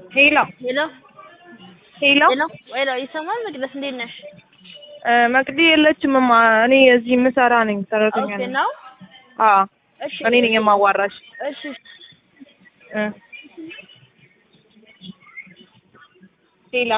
ሄሎ ሄሎ ሄሎ ሄሎ ሄሎ ይሰማል? መቅደስ እንዴት ነሽ? እ መቅዲ የለችም እማ እኔ እዚህ የምሰራ ነኝ ሰራተኛ ኦኬ ነኝ ነው። አዎ እሺ እኔ ነኝ የማዋራሽ እሺ እ ሄሎ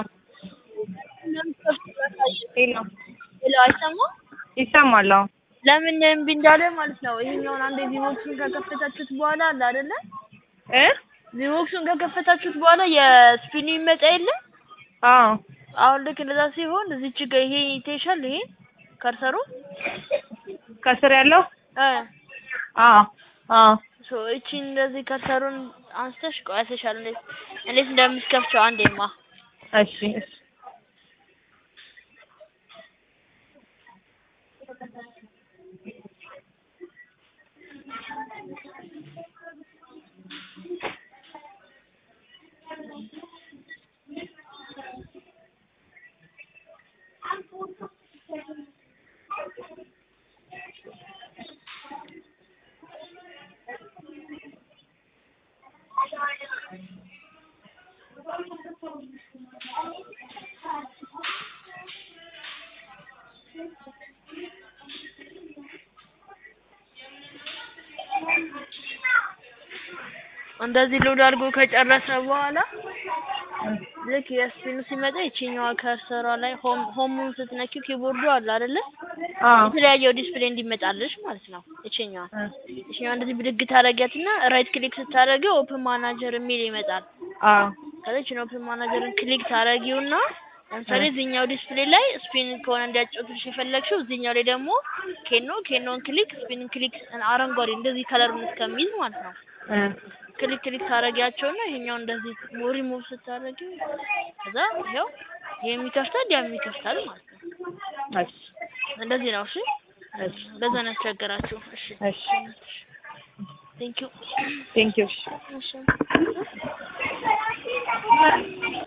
ሄሎ ሄሎ አይሰማም? ይሰማል አዎ ለምን እምቢ እንዳለ ማለት ነው። ይሄኛውን አንዴ ቪቮክሱን ከከፈታችሁት በኋላ አለ አይደለ? እ ቪቮክሱን ከከፈታችሁት በኋላ የስፒኑ ይመጣ የለ? አዎ አሁን ልክ እንደዛ ሲሆን እዚች ጋር ይሄ ይታይሻል። ይሄ ከርሰሩ ከስር ያለው እ አዎ አዎ ሶ እቺ እንደዚህ ከርሰሩን አንስተሽ ቆይ ያሳይሻል እንዴት እንዴት እንደምትከፍቸው አንዴማ እሺ እሺ እንደዚህ ሎድ አድርጎ ከጨረሰ በኋላ ልክ የስፒኑ ሲመጣ ይቺኛዋ ከርሰሯ ላይ ሆም ሆሙን ስትነኪው ኪቦርዱ አለ አይደለ? አዎ የተለያየው ዲስፕሌይ እንዲመጣልሽ ማለት ነው። ይቺኛዋ እ ይቺኛዋ እንደዚህ ብድግ ታደርጊያትና ራይት ክሊክ ስታደርጊው ኦፕን ማናጀር የሚል ይመጣል። አዎ ከዛ ይቺን ኦፕን ማናጀርን ክሊክ ታደርጊውና ለምሳሌ እዚህኛው ዲስፕሌይ ላይ ስፒን ከሆነ እንዲያጫውትልሽ የፈለግሽው እዚህኛው ላይ ደግሞ ኬኖ ኬኖን ክሊክ ስፒንን ክሊክ አረንጓዴ እንደዚህ ከለሩን እስከሚይዝ ማለት ነው። እ ክሊክ ክሊክ ታደርጊያቸውና ይሄኛው እንደዚህ ሪሙቭ ስታደርጊው ከዛ ይኸው ይሄም ይከፍታል ያም ይከፍታል ማለት ነው። እሺ እንደዚህ ነው። እሺ እሺ በዛ ነው ያስቸገራችሁ። እሺ እሺ ቴንክ ዩ ቴንክ ዩ እሺ